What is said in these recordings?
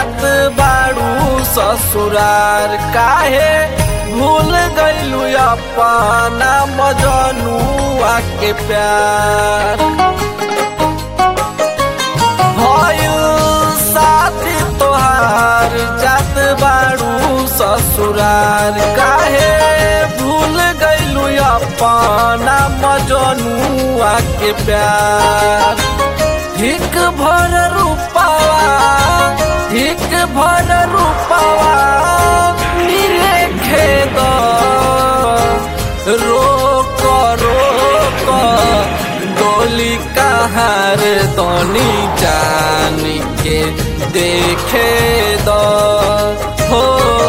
जात बाड़ू ससुरार काहे भूल गईलू अपना मजनुआ के प्यार भइल साथी तोहार जात बाड़ू ससुरार काहे भूल गईलू अपना मजनुआ के प्यार हिक भर रूपावा हिक भर रूपावा नीले खेद रोक रोक गोली कहार तनी जान के देखे द हो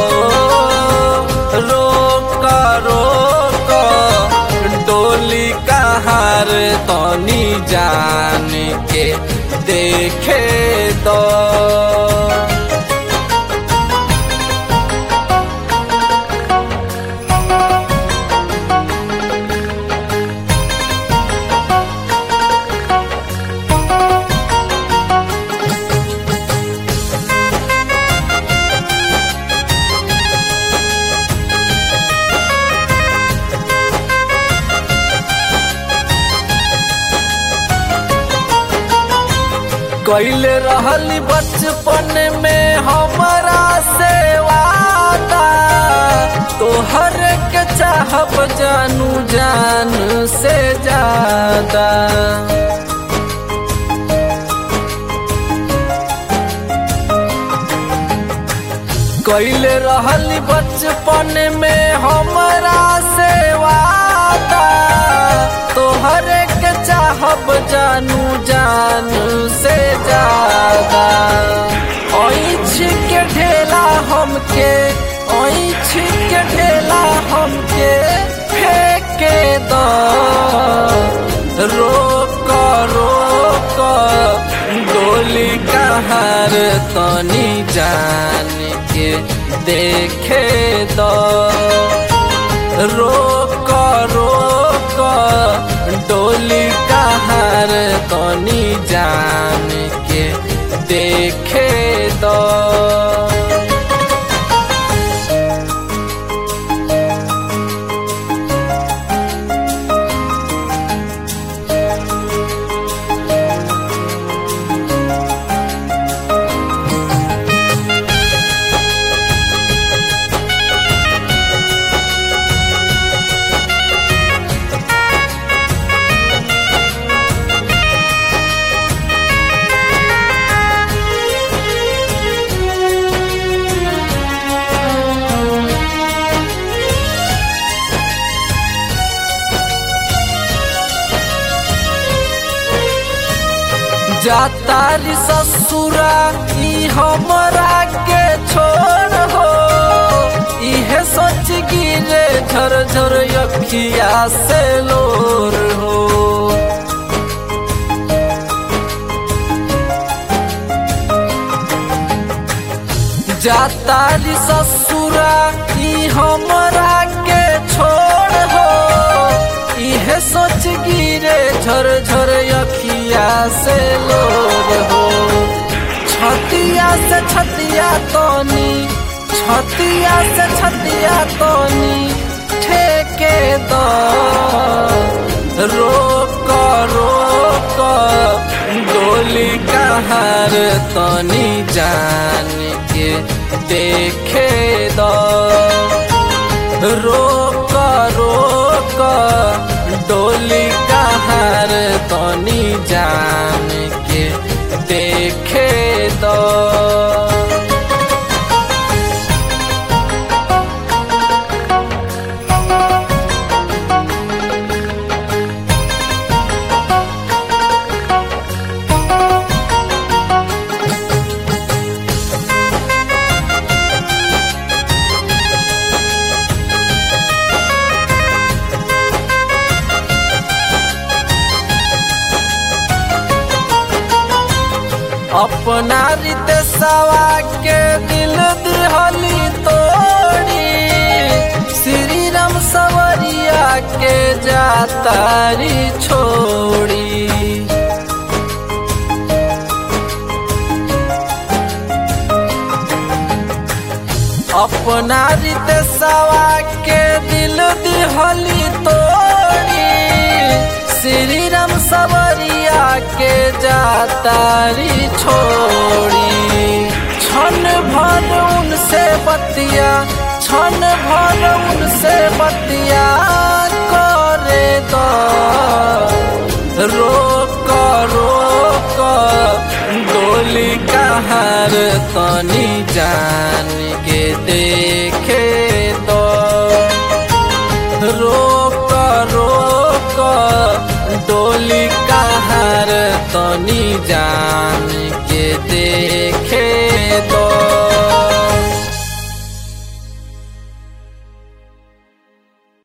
रोक रोक डोली कहार तनी जान के देखे द कैले रहली बचपन में हमारा से वादा तोहर के चाहब जानू जान से ज्यादा कैले रहली बचपन में हमारा से वादा तोहर के चाहब जानू जान से ज्यादा ऐछ के ढेला हमके ऐछ के ढेला हमके फेंके द रोक रोक गोली कहार तनी जान के देखे द रोक रोक डोली कहार तनी जान के देखे द जातारी ससुरा ई हमरा के छोड़ हो इहे सोच गिरे झर झर अखिया से लोर हो जातारी ससुरा ई हमरा के छोड़ हो इहे सोच गिरे झर झर अखिया से लोग हो छतिया से छतिया तोनी छतिया से छतिया तोनी ठेके दो रोक रोक गोली कहार तनी जान के देखे दो रोक रोक डोली कहार तनी जान के देखे दो अपना रीते सवा के दिल दिहली तोड़ी श्री राम सवरिया के जातारी छोड़ी अपना रीते सवा के दिल दिहली तोड़ी श्री राम सवरिया के जातारी छोड़ी क्षण भर उनसे बतिया क्षण भर उनसे बतिया करे दो रोक रोक डोली कहार तनी जान के देखे